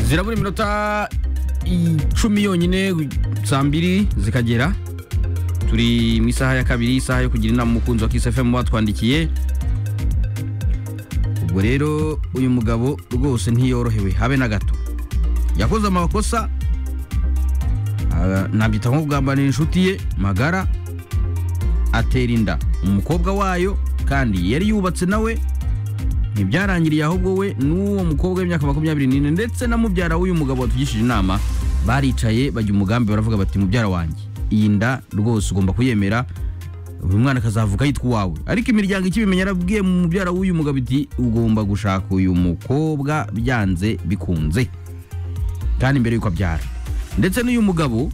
zirabura iminota icumi yonyine saa mbiri zikagera turi mu isaha ya kabiri isaha yo kugira inama umukunzi wa kisi fm batwandikiye ubwo rero uyu mugabo rwose ntiyorohewe habe na gato yakoze amakosa nabyita nko kugambanira inshuti ye magara atera inda umukobwa wayo kandi yari yubatse nawe ntibyarangiriye ahubwo we n'uwo mukobwa w'imyaka makumyabiri n'ine ndetse na mubyara w'uyu mugabo watugishije inama baricaye bajya umugambi baravuga bati mubyara wanjye iyi nda rwose ugomba kuyemera uyu mwana akazavuka yitwa uwawe ariko imiryango ikibimenya yarabwiye mu mubyara w'uyu mugabo iti ugomba gushaka uyu mukobwa byanze bikunze kandi mbere yuko abyara ndetse n'uyu mugabo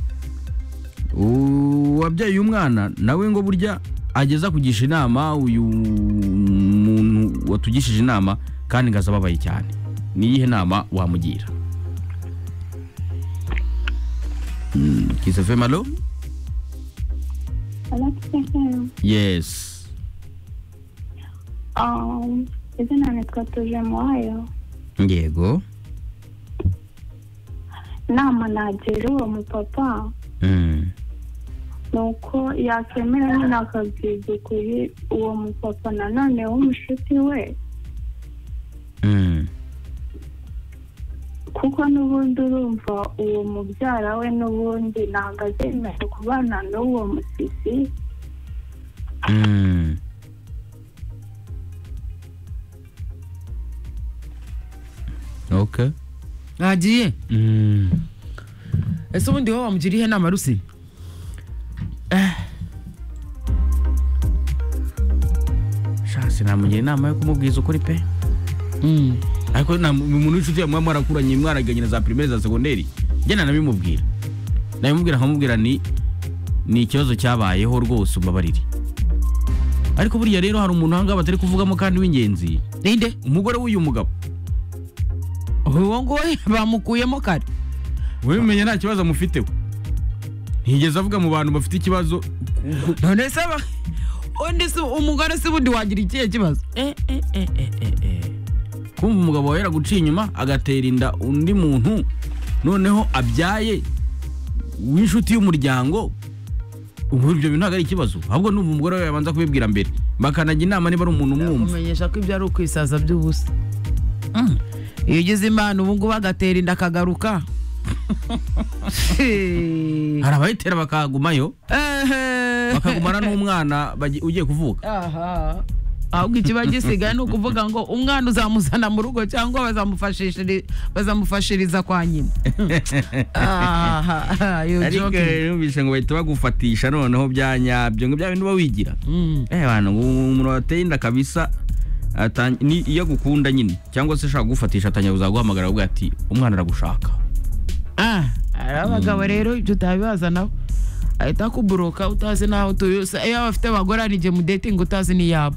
wabyaye uyu mwana nawe ngo burya ageza kugisha inama uyu muntu watugishije inama kandi ngo ababaye cyane niyihe nama wamugira kisefema alo yesi izina nitwa tuje muwayo yego nama nagira uwo mupapa ni uko yakemera nyine akabyiga ukuri uwo mupapa nanone w'umushuti we kuko n'ubundi urumva uwo mubyara we n'ubundi ntabwo azemera kubana n'uwo musisi oke agiye ese ubundi wowe wamugira ihe nama rusi shasi namugira inama yo kumubwiza ukuri pe ariko nta umuntu w'inshuti yawe muba mwarakuranye mwaraganye na za pirimeri za segonderi njyana nabimubwira nabimubwira nkamubwira ni ni ikibazo cyabayeho rwose umbabarire ariko buriya rero hari umuntu ahangaha batari kuvugamo kandi w'ingenzi ninde umugore w'uyu mugabo uwo nguwo bamukuyemo kare wowe umenya nta kibazo amufiteho ntigeze avuga mu bantu bafite ikibazo none se ba- undi si umugore si bundi wagira ikihe kibazo eh, eh, eh, eh, eh, eh. kumva umugabo wawe yaraguciye inyuma agatera inda undi muntu noneho abyaye w'inshuti y'umuryango ubu ibyo bintu ntabwo ari ikibazo ahubwo numva umugore wawe yabanza kubibwira mbere bakanajya inama niba ari umuntu umwumva kumenyesha ko ibyo ari ukwisaza by'ubusa iyo ugize imana ubu ngubu agatera inda akagaruka hari abayitera bakagumayo Ehe. bakagumana n'umwana bagi- ugiye kuvuka aha ahubwo ikiba gisigaye ni ukuvuga ngo umwana uzamuzana mu rugo cyangwa bazamufashishiri- bazamufashiriza kwa nyina aha you ariko joking. numvise ngo bahita bagufatisha noneho bya nyabyo ngo bya bintu uba wigira Mm. Eh bana ngo umuntu wateye inda kabisa atang- ni iyo agukunda nyine cyangwa se ashaka kugufatisha atangira kuzaguhamagara avuga ati umwana aragushaka Ah, hari abagabo rero ibyo utabibazanaho ahita akuburoka utazi n'aho utuye Usa- iyo bafite abagore hari igihe mudetinga utazi n'iyabo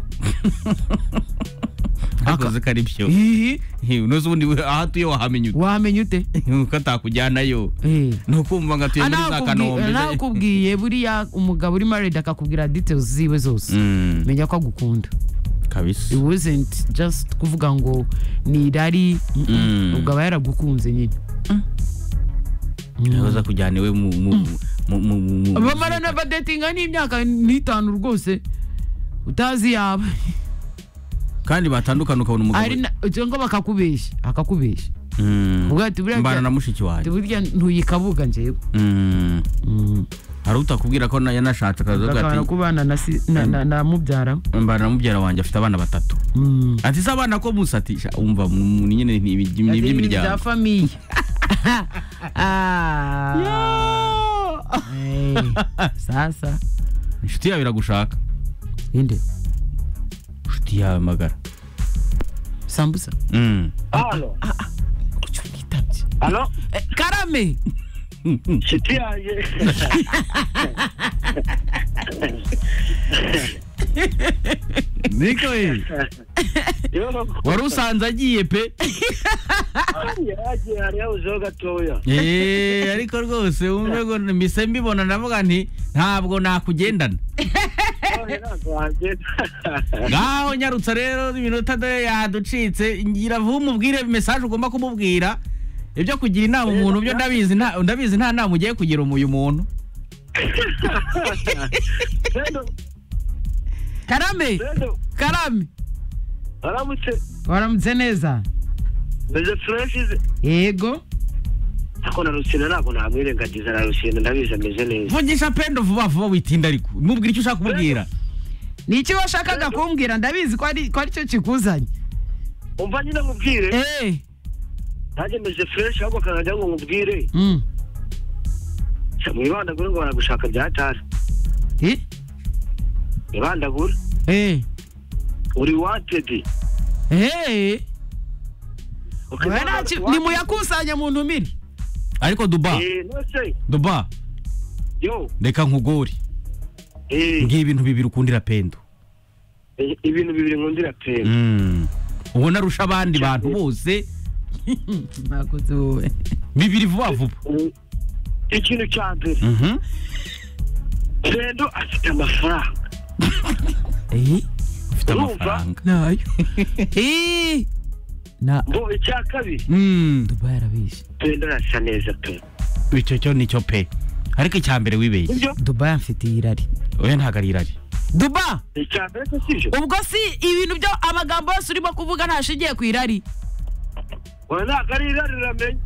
akoze ko ari byo Hihi, unoze ubundi we- aho atuye wahamenye ute? wamenya ute ko atakujyanayo Eh. ni ukumva ngo atuye muri za kanombe nawe akubwiye buriya umugabo uri married akakubwira details ziwe zose Mm, menya ko agukunda kabisa it wasn't just kuvuga ngo ni irari mm-mm, Mm. ubwo aba yaragukunze nyine yahoze akujyana iwe mu mu mu mu mu mu bamara na badetinga n'imyaka n'itanu rwose utazi yaba kandi batandukana ukabona ari umugabo na- cyangwa bakakubeshya akakubeshya Mm, ubwo ati buriya mbana na bya- mushiki ati wanjye burya ntuyikabuga njyewe Mm, hari utakubwira ko na- yanashatse akaza avuga akabana ati kubana na si- na- na na mubyara mbana na mubyara wanjye afite abana batatu Mm. ati se abana ko musatisha umva umuntu nyine ni ibi- ni Ati, "Ni iby'imiryango bya famiye Ah. Eh, sasa inshuti yawe iragushaka inde inshuti yawe magara sambusa Mm. hano icyo nitabye hano Eh, karame inshuti yanjye niko we wari usanze agiye pe yagiye hariya uzeho gatoya Eh, ariko rwose wumve ngo mise mbibona navuga nti ntabwo nakugendana None ntabwo wagenda. ngaho nyarutsa rero iminota dore yaducitse ngira vuba umubwire mesaje ugomba kumubwira ibyo kugira inama umuntu byo ndabizi nta ndabizi nta nama ugiye kugira uyu muntu rero karame rero karame aramutse waramutse neza meze fureshize yego ariko na rusine ntabwo namwirengagiza na rusine ndabizi ameze neza vugisha pendo vuba vuba witinda ariko mubwira icyo ushaka kumubwira ni iki washakaga kumbwira ndabizi ko ari ko ari cyo kikuzanye umva nyine mubwire eee nanjye meze fureshi ahubwo kanajya ngo mubwire mwibandagure ngo baragushaka byatari mwibandagure eee uri wantedi eee Okay, ntimuyakusanya mu ntumire ariko duba Eh, nose duba yo reka nkugore eh, ngiye ibintu bibiri ukundira pendo eh, ibintu bibiri nkundira pera Mm. ubona arusha abandi bantu bose mwakoze wowe bibiri vuba vuba ikintu cya mbere Mhm. pendo afite amafaranga eee ufite Urumva? amafaranga nayo eee na ngo icya kabiri Mm. duba yarabishe pendo arasa neza pe icyo cyo nicyo pe ariko icya mbere wibeye nibyo duba yamfitiye irari oya ntabwo ari irari duba icya mbere ko sibyo ubwo si ibintu byo amagambo yose urimo kuvuga ntashingiye ku irari oya ntabwo ari irari uramenye